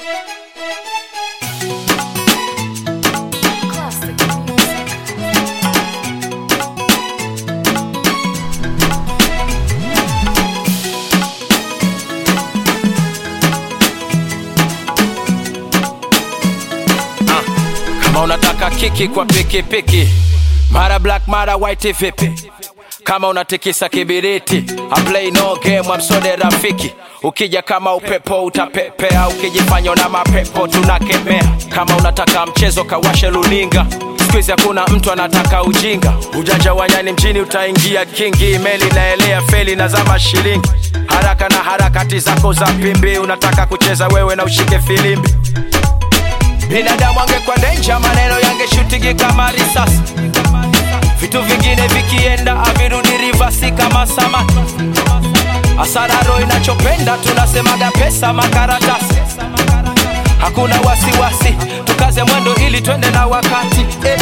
Classic music. kama unataka kiki kwa pikipiki mara black mara white vipi kama unatikisa kibiriti I play no game amsode rafiki ukija kama upepo utapepea ukijifanya na mapepo tunakemea kama unataka mchezo kawashe luninga skuizi hakuna mtu anataka ujinga ujanja wanyani mjini utaingia kingi meli naelea feli na zama shilingi haraka na harakati zako za pimbi unataka kucheza wewe na ushike filimbi binadamu angekuwa denja maneno yangeshutigi kama risasi vitu vingine vikienda avirudi rivasi kama samaki asararo inachopenda tunasemaga pesa makaratasi hakuna wasiwasi tukaze mwendo ili twende na wakati eh.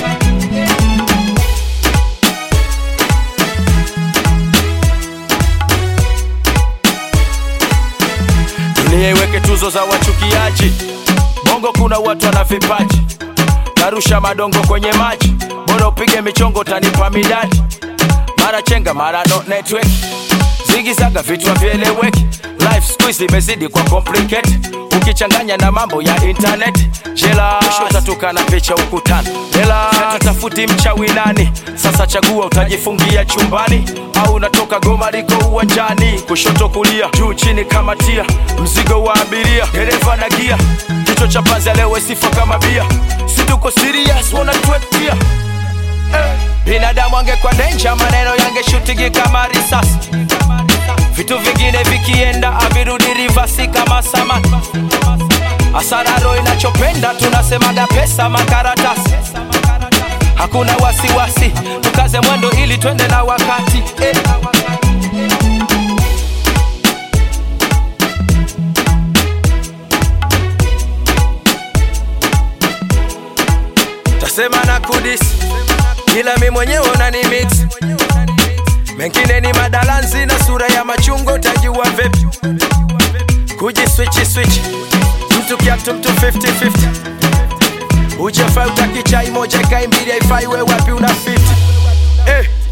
dunia iweke tuzo za wachukiaji bongo kuna watu wana vipaji narusha madongo kwenye maji bora upige michongo tanipa midadi mara chenga mara no network zigizaga vitu vieleweki life squeeze imezidi kwa complicate ukichanganya na mambo ya internet jela utatuka na picha ukutani hela tafuti mchawi nani sasa chagua utajifungia chumbani au unatoka goma liko uwanjani kushoto kulia juu chini kama tia mzigo wa abiria dereva na gia kichwa cha panzi leo sifa kama bia situko serious wanatuetia eh. binadamu angekuwa denja maneno yangeshutigi kama risasi vitu vingine vikienda avirudi rivasi kama samaki asararo inachopenda tunasemaga pesa makaratasi hakuna wasiwasi tukaze mwendo ili twende na wakati eh. tasema na kudis ila mi mwenyewe unani mix mengine ni madalanzi na sura ya machungo utajua vipi kuji swichi swichi mtu kiatu mtu 50-50 ujafai utaki chai moja kai mbili haifai we wapi una fiti eh.